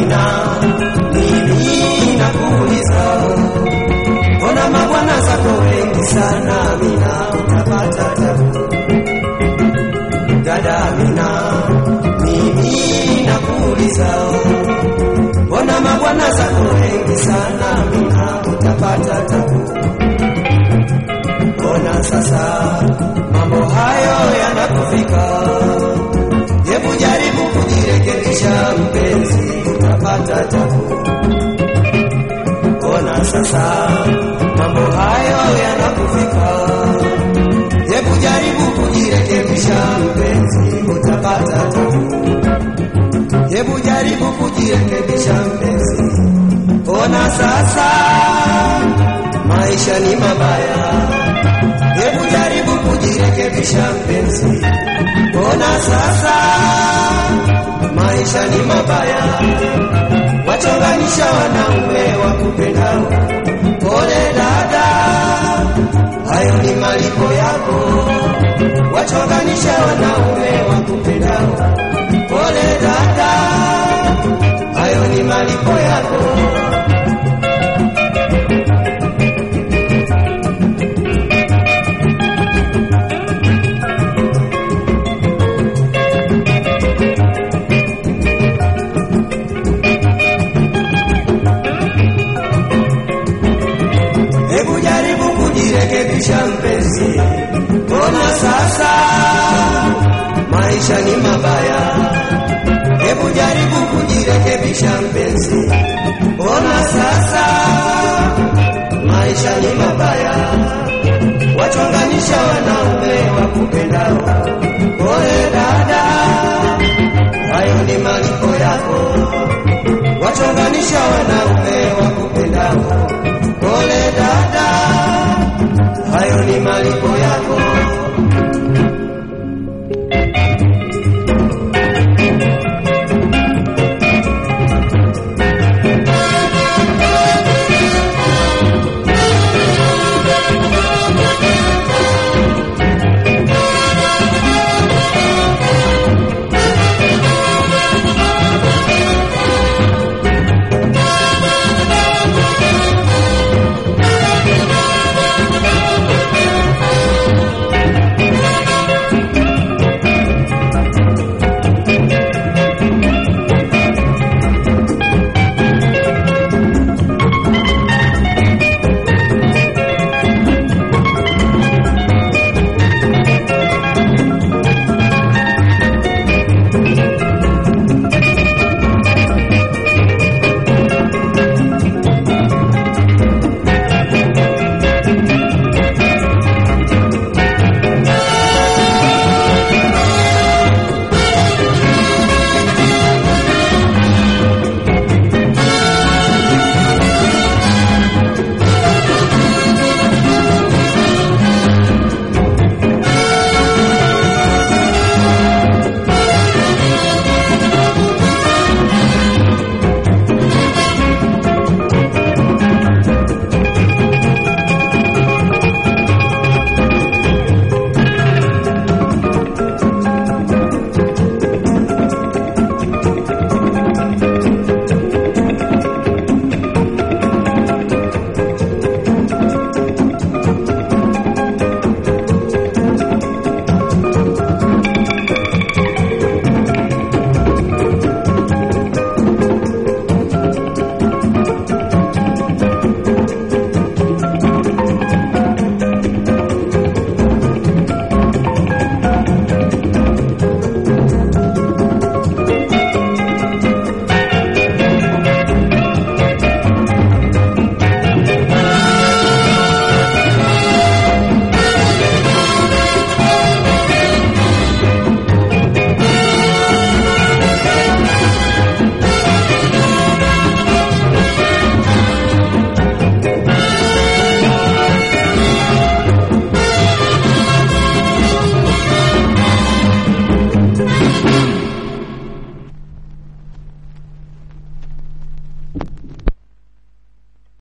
Amina, mimi nakuuliza, mbona mabwana zako wengi sana? Amina, unapata tabu. Dada Amina, mimi nakuuliza, mbona mabwana zako wengi sana? Amina, utapata tabu. Ona sasa mambo hayo yanakufika, hebu jaribu kujirekebisha mpenzi, utapata tabu. Ona sasa mambo hayo yanakufika, hebu jaribu kujirekebisha mpenzi, utapata tabu. Hebu jaribu kujirekebisha mpenzi, ona sasa maisha ni mabaya. Hebu jaribu kujirekebisha mpenzi, ona sasa maisha ni mabaya. Wachonganisha wanaume wa kupendao, pole dada, hayo ni malipo yako. Wachonganisha wanaume wa kupendao, pole dada, hayo ni malipo yako. Hebu jaribu kujirekebisha mpenzi, mbona sasa maisha ni mabaya. Hebu jaribu kujirekebisha mpenzi, mbona sasa maisha ni mabaya. Wachonganisha wanaume wa kupendao, pole dada, hayo ni malipo yako. Wachonganisha wanaume wa kupendao, pole dada, hayo ni malipo yako.